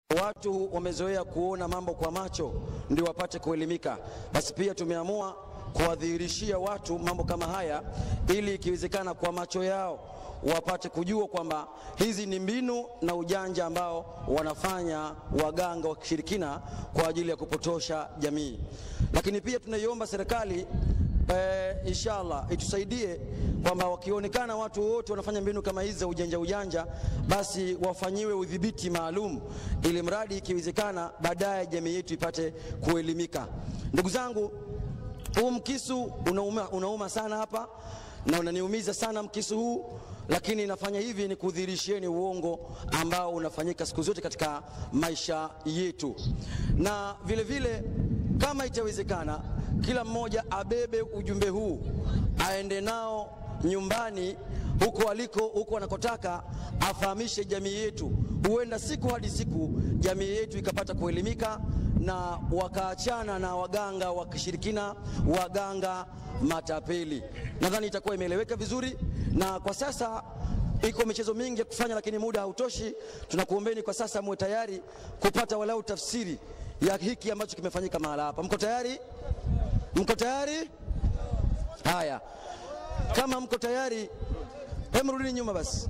watu wamezoea kuona mambo kwa macho ndio wapate kuelimika. Basi pia tumeamua kuwadhihirishia watu mambo kama haya, ili ikiwezekana kwa macho yao wapate kujua kwamba hizi ni mbinu na ujanja ambao wanafanya waganga wa kishirikina kwa ajili ya kupotosha jamii. Lakini pia tunaiomba serikali eh, inshallah itusaidie kwamba wakionekana watu wote wanafanya mbinu kama hizi za ujanja ujanja, basi wafanyiwe udhibiti maalum, ili mradi ikiwezekana baadaye jamii yetu ipate kuelimika. Ndugu zangu, huu mkisu unauma, unauma sana hapa na unaniumiza sana mkisu huu, lakini nafanya hivi ni kudhihirishieni uongo ambao unafanyika siku zote katika maisha yetu, na vile vile kama itawezekana, kila mmoja abebe ujumbe huu aende nao nyumbani huko aliko, huko anakotaka, afahamishe jamii yetu. Huenda siku hadi siku jamii yetu ikapata kuelimika na wakaachana na waganga wa kishirikina, waganga matapeli. Nadhani itakuwa imeeleweka vizuri, na kwa sasa iko michezo mingi ya kufanya, lakini muda hautoshi. Tunakuombeni kwa sasa muwe tayari kupata walau tafsiri ya hiki ambacho kimefanyika mahala hapa. Mko tayari? Mko tayari? Haya, kama mko tayari, hem, rudini nyuma basi.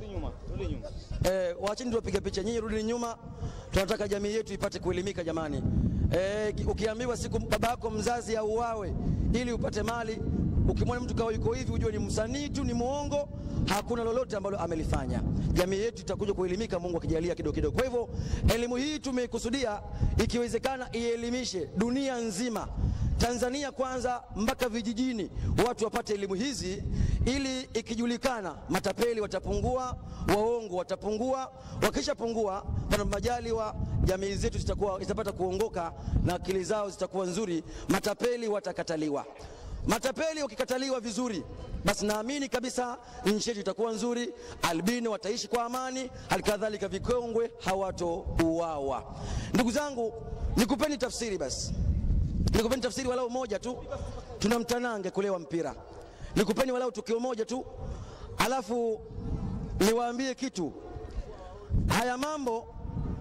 Eh, wachini tuwapige picha, nyinyi rudini nyuma. Tunataka jamii yetu ipate kuelimika jamani. Eh, ukiambiwa siku baba yako mzazi auawe ili upate mali, ukimwona mtu kawa yuko hivi, ujue ni msanii tu, ni muongo, hakuna lolote ambalo amelifanya. Jamii yetu itakuja kuelimika, Mungu akijalia kidogo kidogo. Kwa hivyo elimu hii tumeikusudia, ikiwezekana ielimishe dunia nzima Tanzania kwanza mpaka vijijini, watu wapate elimu hizi, ili ikijulikana matapeli watapungua, waongo watapungua. Wakishapungua, pana majaliwa, jamii zetu zitakuwa zitapata kuongoka na akili zao zitakuwa nzuri, matapeli watakataliwa. Matapeli wakikataliwa vizuri, basi naamini kabisa nchi yetu itakuwa nzuri, albino wataishi kwa amani, halikadhalika vikongwe hawatouawa. Ndugu zangu, nikupeni tafsiri basi nikupeni tafsiri walau moja tu. Tuna mtanange kulewa mpira, nikupeni walau tukio moja tu, alafu niwaambie kitu. Haya mambo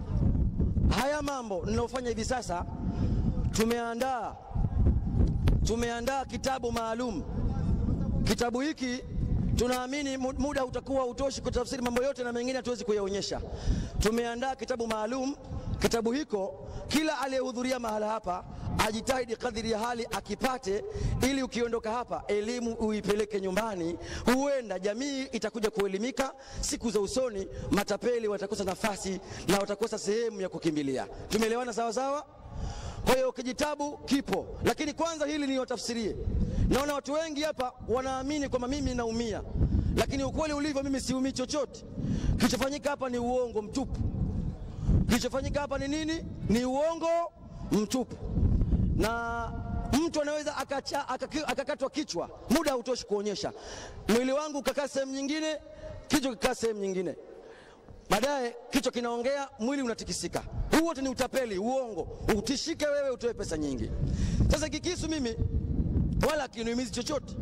haya mambo ninayofanya hivi sasa, tumeandaa tumeandaa kitabu maalum. Kitabu hiki tunaamini muda utakuwa utoshi kutafsiri mambo yote na mengine hatuwezi kuyaonyesha. Tumeandaa kitabu maalum. Kitabu hiko kila aliyehudhuria mahala hapa ajitahidi kadiri ya hali akipate, ili ukiondoka hapa elimu uipeleke nyumbani. Huenda jamii itakuja kuelimika. Siku za usoni matapeli watakosa nafasi na watakosa sehemu ya kukimbilia. Tumeelewana sawa sawa? Kwa hiyo kijitabu kipo, lakini kwanza hili niwatafsirie. Naona watu wengi hapa wanaamini kwamba mimi naumia, lakini ukweli ulivyo, mimi siumii chochote. Kilichofanyika hapa ni uongo mtupu. Kilichofanyika hapa ni nini? Ni uongo mtupu na mtu anaweza akakatwa kichwa, muda hautoshi kuonyesha. Mwili wangu ukakaa sehemu nyingine, kichwa kikaa sehemu nyingine, baadaye kichwa kinaongea, mwili unatikisika. Huu wote ni utapeli, uongo. Utishike wewe, utoe pesa nyingi. Sasa kikisu mimi wala kinuimizi chochote,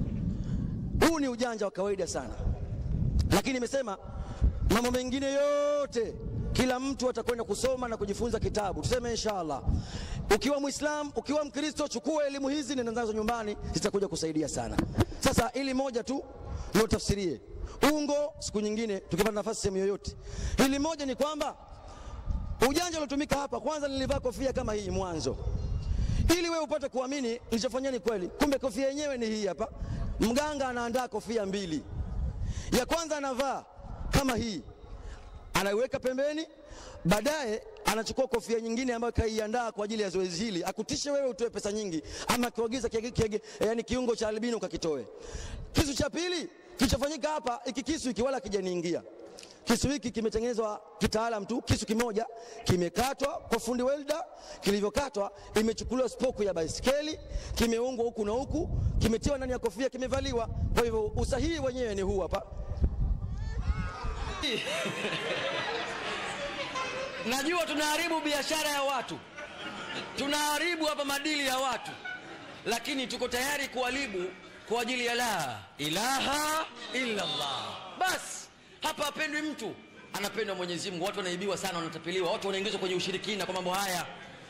huu ni ujanja wa kawaida sana, lakini nimesema mambo mengine yote kila mtu atakwenda kusoma na kujifunza kitabu, tuseme inshallah. Ukiwa Muislam, ukiwa Mkristo, chukua elimu hizi, nenda nazo nyumbani, zitakuja kusaidia sana. Sasa ili moja tu ndio tafsirie ungo, siku nyingine tukipata nafasi sehemu yoyote. Hili moja ni kwamba ujanja uliotumika hapa, kwanza nilivaa kofia kama hii mwanzo, ili wewe upate kuamini nilichofanyia ni kweli. Kumbe kofia yenyewe ni hii hapa. Mganga anaandaa kofia mbili, ya kwanza anavaa kama hii anaiweka pembeni, baadaye anachukua kofia nyingine ambayo kaiandaa kwa ajili ya zoezi hili, akutishe wewe utoe pesa nyingi, ama akiagiza yani kiungo cha albino ukakitoe. Kisu cha pili kilichofanyika hapa, iki kisu hiki wala kijaniingia. Kisu hiki kimetengenezwa kitaalam tu, kisu kimoja kimekatwa kwa fundi welda. Kilivyokatwa imechukuliwa spoku ya baiskeli, kimeungwa huku na huku, kimetiwa ndani ya kofia, kimevaliwa. Kwa hivyo usahihi wenyewe ni huu hapa. Najua tunaharibu biashara ya watu, tunaharibu hapa madili ya watu, lakini tuko tayari kuharibu kwa ajili ya la ilaha illa Allah. Basi hapa hapendwi mtu, anapendwa mwenyezi mungu watu wanaibiwa sana wanatapeliwa watu wanaingizwa kwenye ushirikina kwa mambo haya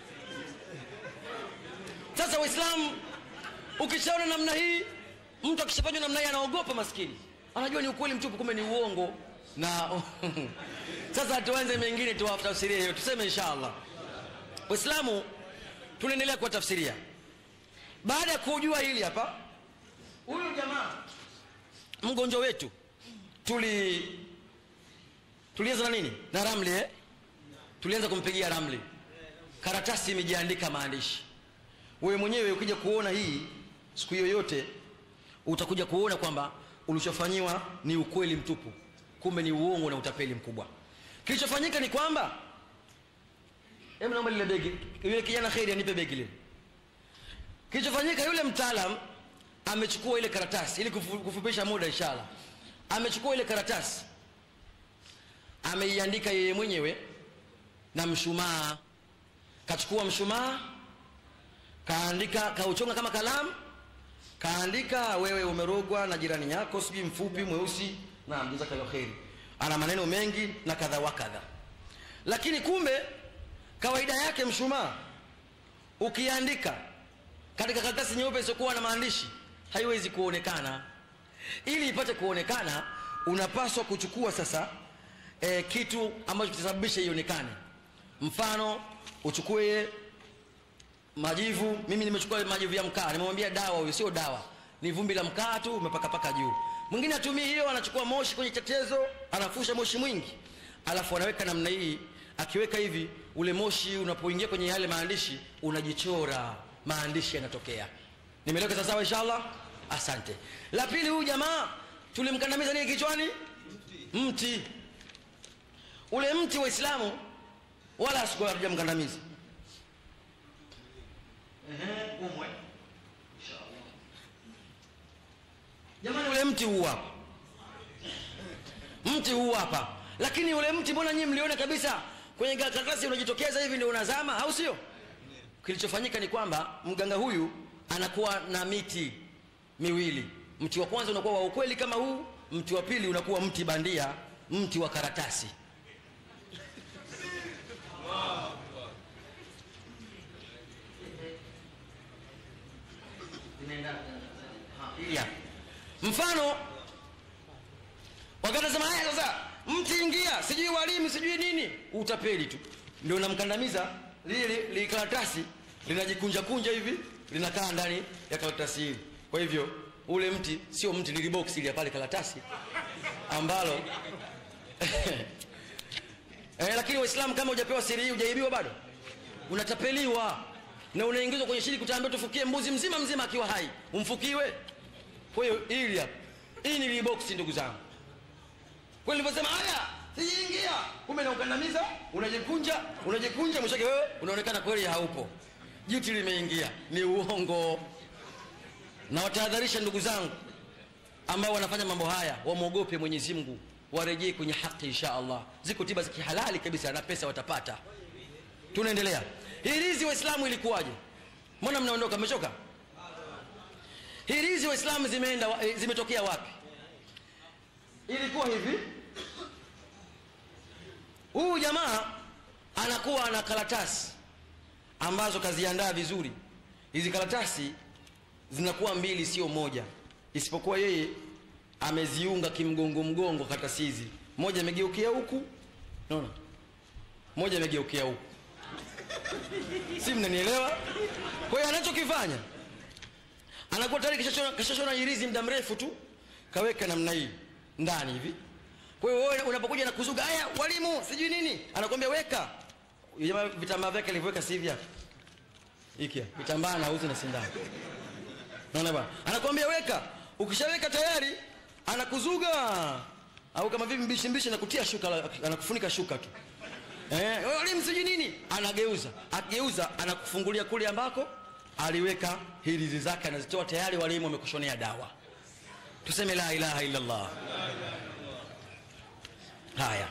sasa waislamu ukishaona namna hii mtu akishafanywa namna hii anaogopa maskini anajua ni ukweli mtupu kumbe ni uongo na sasa tuanze mengine tuwatafsirie hiyo tuseme inshallah waislamu tunaendelea kuwatafsiria baada ya kujua hili hapa huyu jamaa mgonjwa wetu tuli tulianza na nini na ramli eh? tulianza kumpigia ramli karatasi imejiandika maandishi wewe mwenyewe ukija kuona hii siku yoyote utakuja kuona kwamba ulichofanyiwa ni ukweli mtupu kumbe ni uongo na utapeli mkubwa kilichofanyika ni kwamba hebu naomba lile begi yule kijana kheri anipe begi lile kilichofanyika yule mtaalam amechukua ile karatasi ili kufu- kufupisha muda inshallah amechukua ile karatasi ameiandika yeye mwenyewe na mshumaa kachukua mshumaa kaandika kauchonga kama kalamu kaandika wewe umerogwa na jirani yako sijui mfupi mweusi naam jazakallahu kheri ana maneno mengi na kadha wa kadha lakini kumbe kawaida yake mshumaa ukiandika katika karatasi nyeupe isiyokuwa na maandishi haiwezi kuonekana ili ipate kuonekana unapaswa kuchukua sasa e, kitu ambacho kitasababisha ionekane mfano uchukue majivu mimi nimechukua majivu ya mkaa nimemwambia dawa huyo sio dawa ni vumbi la mkaa tu umepakapaka juu mwingine atumii hiyo anachukua moshi kwenye chetezo anafusha moshi mwingi alafu anaweka namna hii akiweka hivi ule moshi unapoingia kwenye yale maandishi unajichora maandishi yanatokea nimeleweka sawasawa inshallah asante la pili huyu jamaa tulimkandamiza nini kichwani mti ule mti waislamu wala siku hatujamkandamiza Ehe, umwe. jamani ule mti huu hapa mti huu hapa lakini ule mti mbona nyinyi mliona kabisa kwenye karatasi unajitokeza hivi ndio unazama au sio kilichofanyika ni kwamba mganga huyu anakuwa na miti miwili mti wa kwanza unakuwa wa ukweli kama huu mti wa pili unakuwa mti bandia mti wa karatasi yeah. mfano wakati nasema haya sasa mti ingia sijui walimu sijui nini utapeli tu ndio unamkandamiza lile li karatasi linajikunja kunja hivi linakaa ndani ya karatasi hili kwa hivyo ule mti sio mti lili box ile ya pale karatasi ambalo eh, lakini waislamu kama hujapewa siri hii hujaibiwa bado unatapeliwa na unaingizwa kwenye shiriki utaambiwa tufukie mbuzi mzima mzima akiwa hai umfukiwe kwa hiyo hili hapa hii ni liboksi ndugu zangu kwa nilivyosema haya sijiingia kumbe naukandamiza unajikunja unajikunja mwishake wewe unaonekana kweli haupo jiti limeingia ni uongo na watahadharisha ndugu zangu ambao wanafanya mambo haya wamwogope mwenyezi mungu warejee kwenye haki insha allah ziko tiba za kihalali kabisa na pesa watapata tunaendelea hirizi waislamu ilikuwaje mbona mnaondoka mmechoka hirizi waislamu zimeenda wa- eh, zimetokea wapi ilikuwa hivi huyu jamaa anakuwa ana karatasi ambazo kaziandaa vizuri hizi karatasi zinakuwa mbili sio moja isipokuwa yeye ameziunga kimgongo mgongo karatasi hizi moja imegeukia huku naona moja imegeukia huku si mnanielewa kwa hiyo anachokifanya anakuwa tayari kishashona- kishashona hirizi muda mrefu tu kaweka namna hii ndani hivi kwa hiyo wewe unapokuja na kuzuga haya walimu sijui nini anakwambia weka Yule jamaa vitambaa vyake alivyoweka si hivi hapa hiki hapa. vitambaa na uzi na sindano naona bwana anakwambia weka ukishaweka tayari anakuzuga au kama vipi mbishi mbishi anakutia shuka la- anakufunika shuka tu eh, wewe walimu sijui nini anageuza akigeuza anakufungulia kule ambako aliweka hirizi zake anazitoa tayari walimu wamekushonea dawa tuseme la ilaha illa allah haya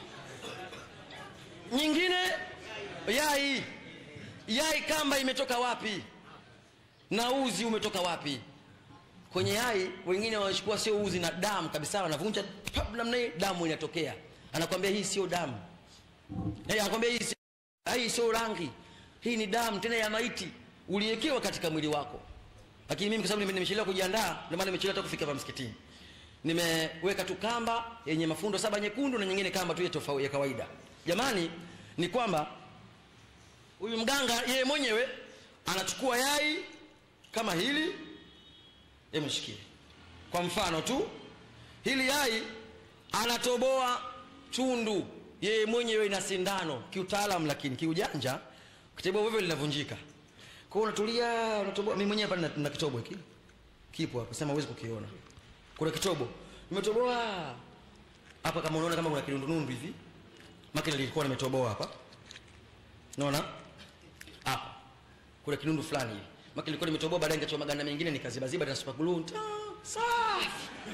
nyingine yai yai kamba imetoka wapi na uzi umetoka wapi kwenye yai wengine wanachukua sio uzi na damu kabisa wanavunja pap namna hii damu inatokea anakwambia hii sio damu hey, anakwambia hii, si- hii sio rangi hii ni damu tena ya maiti uliwekewa katika mwili wako lakini mimi kwa sababu nime- nimechelewa kujiandaa ndio maana nimechelewa hata kufika hapa msikitini nimeweka tu kamba yenye mafundo saba nyekundu na nyingine kamba tu ya tofauti ya kawaida jamani ni kwamba huyu mganga yeye mwenyewe anachukua yai kama hili emshikie kwa mfano tu hili yai anatoboa tundu yeye mwenyewe na sindano kiutaalamu lakini kiujanja kitoboa hivyo linavunjika kwao unatulia unatoboa mimi mwenyewe hapa nina- nina kitobo hiki kipo hapa sema huwezi kukiona kuna kitobo nimetoboa hapa kama unaona kama kuna kidundunundu hivi makina lilikuwa nimetoboa hapa unaona hapa kuna kinundu fulani hivi maki nilikuwa nimetoboa baadaye nikachoma maganda mengine nikazibaziba na super glue Ta, safi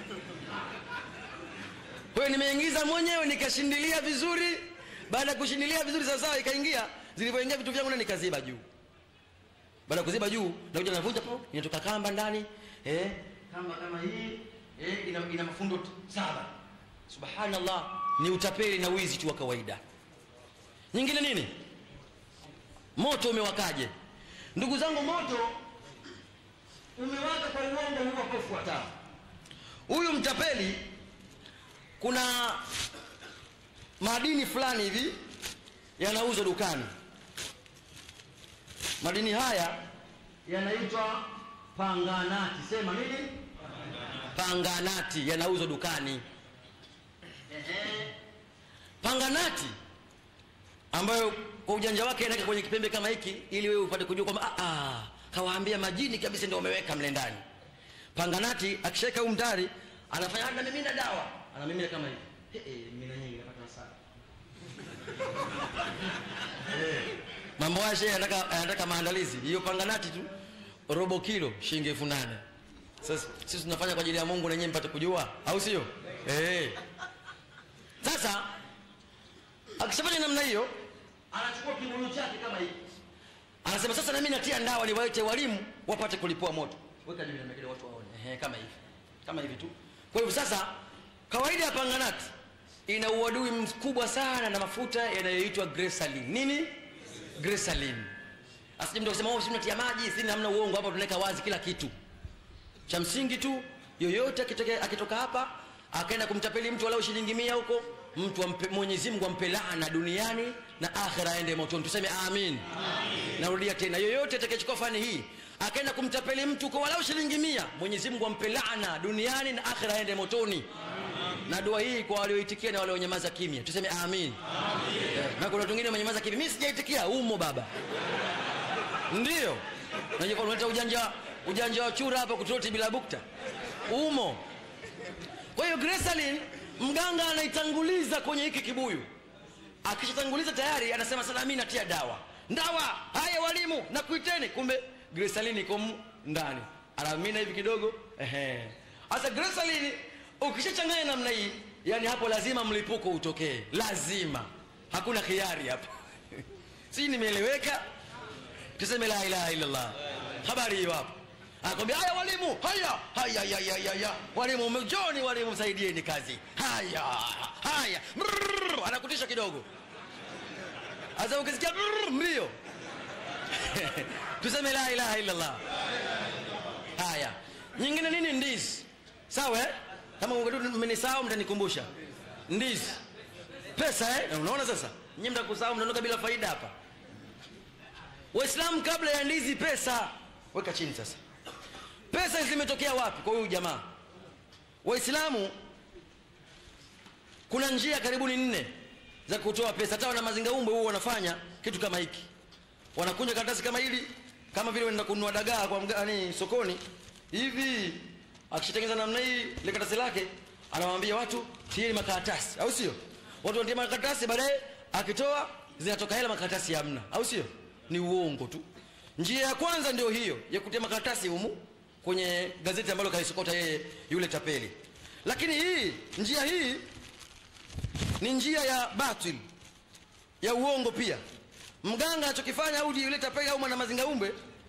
kwa hiyo nimeingiza mwenyewe nikashindilia vizuri baada ya kushindilia vizuri sawasawa ikaingia zilivyoingia vitu vyangu na nikaziba juu baada ya kuziba juu nakuja navunja po inatoka kamba ndani eh, kamba kama hii eh, ina, ina mafundo t- saba subhanallah ni utapeli na wizi tu wa kawaida nyingine nini moto umewakaje ndugu zangu moto umewaka kwa uongo huu hapo ufuatao huyu mtapeli kuna madini fulani hivi yanauzwa dukani madini haya yanaitwa panganati sema nini panganati yanauzwa dukani Ehe. panganati ambayo kwa ujanja wake anaweka kwenye kipembe kama hiki ili wewe upate kujua kwamba "Ah, ah, kawaambia majini kabisa ndio wameweka mle ndani panganati akishaweka huu mtari anafanya anamimina dawa anamimina kama hivi He, he, mimina nyingi napata hasara Eh, mambo haya shehe anataka anataka maandalizi hiyo panganati tu robo kilo shilingi elfu nane sasa sisi tunafanya kwa ajili ya mungu na nyinyi mpate kujua au sio eh sasa akishafanya namna hiyo anachukua kibuyu chake kama hiki anasema sasa nami natia ndawa niwaite walimu wapate kulipua moto weka juu namna watu waone Ehe, kama hivi kama hivi tu kwa hivyo sasa kawaida ya panganati ina uadui mkubwa sana na mafuta yanayoitwa gresalin nini gresalin asije mtu akisema oh, si tunatia maji si namna uongo hapa tunaweka wazi kila kitu cha msingi tu yoyote akitoka, akitoka hapa akaenda kumtapeli mtu walau shilingi mia huko mtu ampe, mwenyezi mungu ampe laana duniani na akhira aende motoni tuseme amin, narudia tena yoyote atakayechukua fani hii akaenda kumtapeli mtu kwa walau shilingi mia mwenyezi mungu ampe laana duniani na akhira aende motoni na dua hii kwa walioitikia na walionyamaza kimya tuseme amin, Eh, na kuna watu wengine wamenyamaza kimya mimi sijaitikia umo baba ndio Unajua unaleta ujanja ujanja wa chura hapa kutoti bila bukta umo kwa hiyo gresalin mganga anaitanguliza kwenye hiki kibuyu akishatanguliza tayari anasema sasa mimi natia dawa ndawa haya walimu nakuiteni kumbe gresalin iko mu- ndani anamina hivi kidogo ehe sasa gresalin ukishachanganya namna hii yani hapo lazima mlipuko utokee lazima hakuna khiari hapo si nimeeleweka tuseme la ilaha illallah habari hiyo hapo anakwambia haya walimu haya haya haya haya haya walimu mjoni walimu msaidieni kazi haya haya Brrr, anakutisha kidogo sasa ukisikia brrr, mbio tuseme la ilaha illallah haya nyingine nini ndizi sawa eh? kama mmenisahau mtanikumbusha ndizi pesa eh? unaona sasa nyinyi mtakusahau mtaondoka bila faida hapa waislamu kabla ya ndizi pesa weka chini sasa pesa zimetokea wapi kwa huyu jamaa waislamu kuna njia karibuni nne za kutoa pesa hata wana mazingaumbe huo wanafanya kitu kama hiki wanakunja karatasi kama hili kama vile wanaenda kununua dagaa kwa mgani sokoni hivi akishatengeza namna hii ile karatasi lake anawaambia watu tieni makaratasi au sio watu wanatia makaratasi baadaye akitoa zinatoka hela makaratasi hamna au sio ni uongo tu njia ya kwanza ndio hiyo ya kutia makaratasi humu kwenye gazeti ambalo kalisokota yeye yule tapeli lakini hii njia hii ni njia ya batil ya uongo pia mganga anachokifanya au yule tapeli au mwana mazingaumbe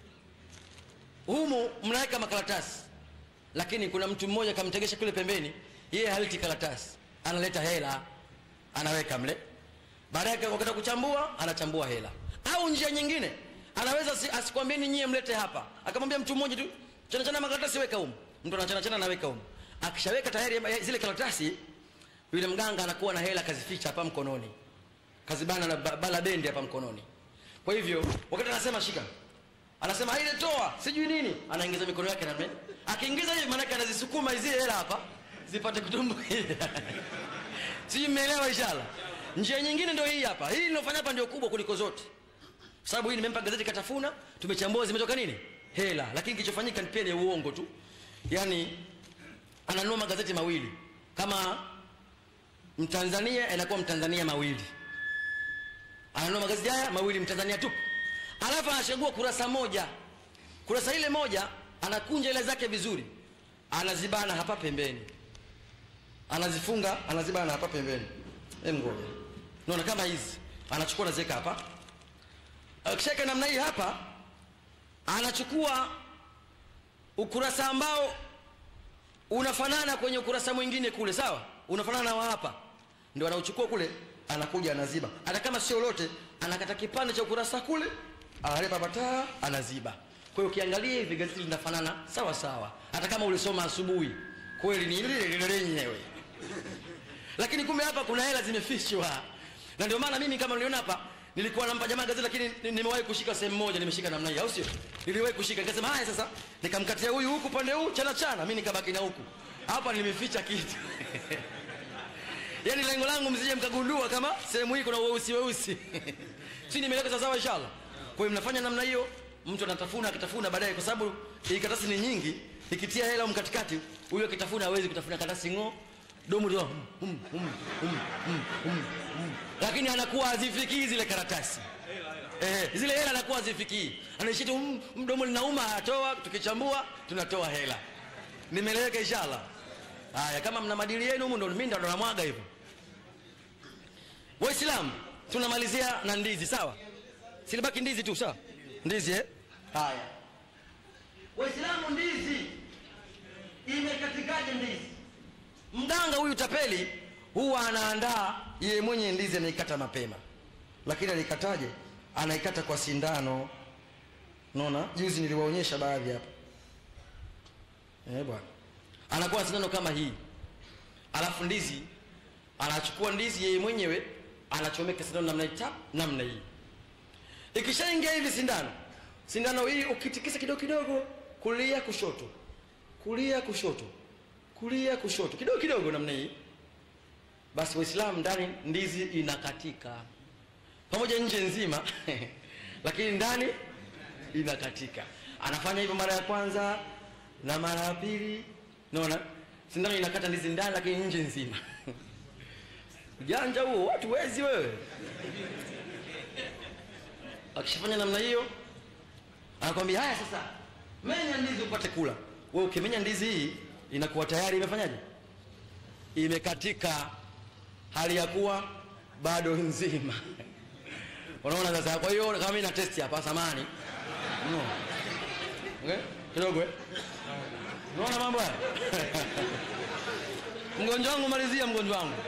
humu mnaweka makaratasi lakini kuna mtu mmoja kamtegesha kule pembeni yeye haliti karatasi analeta hela anaweka mle baadaye wakati wa kuchambua anachambua hela au njia nyingine anaweza si, asikwambieni nyie mlete hapa akamwambia mtu mmoja tu chana chana makaratasi weka humu mtu anachana chana anaweka humu akishaweka tayari ya- zile karatasi yule mganga anakuwa na hela kazificha hapa mkononi kazibana na ba- bala bendi hapa mkononi kwa hivyo wakati anasema shika anasema ile toa sijui nini anaingiza mikono yake namna akiingiza hivi maanake anazisukuma hizi hela hapa zipate kutumbukia sijui mmeelewa inshallah njia nyingine ndio hii hapa hii linofanya hapa ndio kubwa kuliko zote kwa sababu hii nimempa gazeti katafuna tumechambua zimetoka nini hela lakini kilichofanyika pia ni uongo tu yaani ananunua magazeti mawili kama mtanzania inakuwa mtanzania mawili ananunua magazeti haya mawili mtanzania tu alafu anachagua kurasa moja kurasa ile moja anakunja ile zake vizuri anazibana hapa pembeni anazifunga anazibana hapa pembeni Hem ngoja naona kama hizi anachukua anaziweka hapa akishaweka namna hii hapa anachukua ukurasa ambao unafanana kwenye ukurasa mwingine kule sawa unafanana na wa hapa ndio anauchukua kule anakuja anaziba hata kama sio lote anakata kipande cha ukurasa kule analeta pataa anaziba kwa hiyo ukiangalia hivi gazeti linafanana sawa sawa hata kama ulisoma asubuhi kweli ni lile lile lenyewe lakini kumbe hapa kuna hela zimefichwa na ndio maana mimi kama niliona hapa nilikuwa nampa jamaa gazeti lakini ni- nimewahi kushika sehemu moja nimeshika namna hii au sio niliwahi kushika nikasema haya sasa nikamkatia huyu huku pande huu chana chana mimi nikabaki na huku hapa nimeficha kitu yaani lengo langu msije mkagundua kama sehemu hii kuna weusi weusi si nimeleka sawasawa inshallah kwa hiyo mnafanya namna hiyo mtu anatafuna akitafuna baadaye kwa sababu hii karatasi ni nyingi ikitia hela humu katikati huyo akitafuna hawezi kutafuna karatasi ng'o domo tu hum, hum, hum, hum, hum, hum, hum. lakini anakuwa hazifikii zile karatasi Eh, zile hela anakuwa hazifikii anaishi tu mm, mdomo linauma atoa tukichambua tunatoa hela nimeleweka inshallah haya kama mna madili yenu humu ndo mimi ndo namwaga hivyo waislamu tunamalizia na ndizi sawa silibaki ndizi tu sawa ndizi eh? haya waislamu ndizi imekatikaje ndizi mganga huyu tapeli huwa anaandaa yeye mwenye ndizi anaikata mapema lakini anaikataje anaikata kwa sindano naona juzi niliwaonyesha baadhi hapa eh bwana anakuwa na sindano kama hii alafu ndizi anachukua ndizi yeye mwenyewe anachomeka sindano namna hii tap namna hii ikishaingia hivi sindano sindano hii ukitikisa kidogo kidogo kulia kushoto kulia kushoto kulia kushoto kidogo kidogo namna hii basi waislamu ndani ndizi inakatika pamoja nje nzima lakini ndani inakatika anafanya hivyo mara ya kwanza na mara ya pili naona sindano inakata ndizi ndani lakini nje nzima ujanja huo watu wezi wewe akishafanya namna hiyo anakwambia haya sasa menya ndizi upate kula we ukimenya ndizi hii inakuwa tayari imefanyaje imekatika hali ya kuwa bado nzima unaona sasa kwa hiyo kama mimi na testi hapa samani no. okay? kidogo eh? unaona mambo haya mgonjwa wangu malizia mgonjwa wangu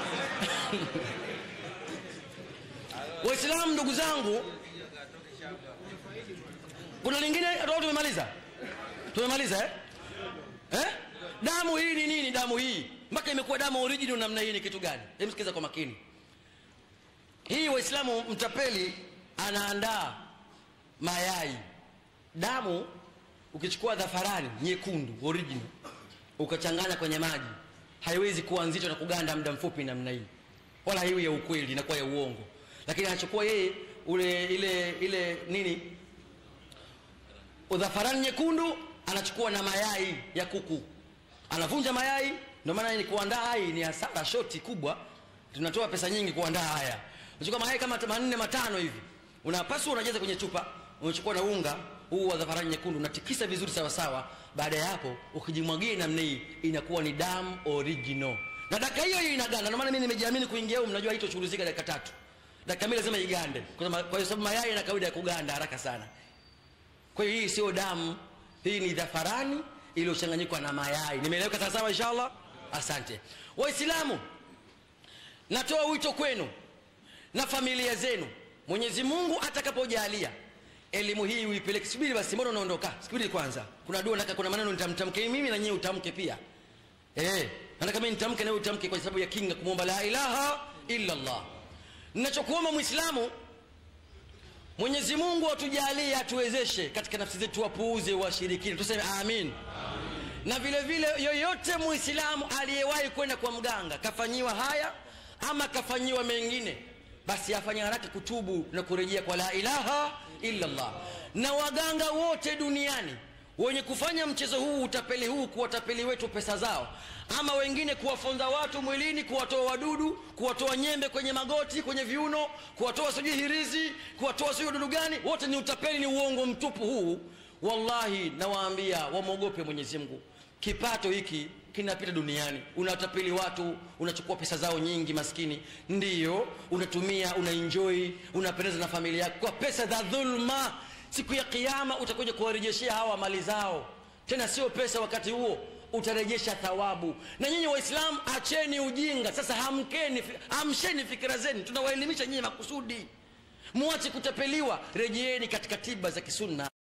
waislamu ndugu zangu kuna lingine au tumemaliza tumemaliza eh? Eh? damu hii ni nini damu hii mpaka imekuwa damu original namna hii ni kitu gani hebu sikiza kwa makini hii waislamu mtapeli anaandaa mayai damu ukichukua dhafarani nyekundu original ukachanganya kwenye maji haiwezi kuwa nzito na kuganda muda mfupi namna hii wala haiwi ya ukweli inakuwa ya uongo lakini anachukua yeye ule ile ile nini udhafarani nyekundu anachukua na mayai ya kuku anavunja mayai ndio maana ni kuandaa hii ni hasara shoti kubwa tunatoa pesa nyingi kuandaa haya unachukua mayai kama manne matano hivi unapaswa unajaza kwenye chupa unachukua na unga huu wa dhafarani nyekundu unatikisa vizuri sawa sawa baada ya hapo ukijimwagia namna hii inakuwa ni damu original na dakika hiyo hiyo inaganda ndio maana mimi nimejiamini kuingia huko mnajua haitoshughulika dakika tatu dakika mbili lazima igande kwa sababu- kwa sababu mayai yana kawaida ya kuganda haraka sana kwa hiyo hii sio damu hii ni dhafarani iliyochanganyikwa na mayai nimeeleweka sawasawa inshallah asante waislamu natoa wito kwenu na familia zenu mwenyezi mungu atakapojalia elimu hii uipeleke subiri basi mbona unaondoka subiri kwanza kuna dua nataka kuna maneno nitamtamke mimi na nyewe utamke pia eh nataka mimi nitamke na wewe utamke kwa sababu ya kinga kumwomba la ilaha illa allah ninachokuomba muislamu mwenyezi mungu atujalie atuwezeshe katika nafsi zetu wapuuze washirikini tuseme amin na vile vile yoyote muislamu aliyewahi kwenda kwa mganga kafanyiwa haya ama kafanyiwa mengine basi afanye haraka kutubu na kurejea kwa la ilaha illa allah na waganga wote duniani wenye kufanya mchezo huu utapeli huu kuwatapeli wetu pesa zao ama wengine kuwafonza watu mwilini kuwatoa wadudu kuwatoa nyembe kwenye magoti kwenye viuno kuwatoa sijui hirizi kuwatoa sijui wadudu gani wote ni utapeli ni uongo mtupu huu wallahi nawaambia wamwogope mwenyezi mungu kipato hiki kinapita duniani unatapeli watu unachukua pesa zao nyingi maskini ndiyo unatumia unaenjoy unapendeza na familia yako kwa pesa za dhulma siku ya kiama utakuja kuwarejeshea hawa mali zao tena sio pesa wakati huo utarejesha thawabu na nyinyi waislamu acheni ujinga sasa hamkeni amsheni fikira zenu tunawaelimisha nyinyi makusudi muache kutapeliwa rejeeni katika tiba za kisunna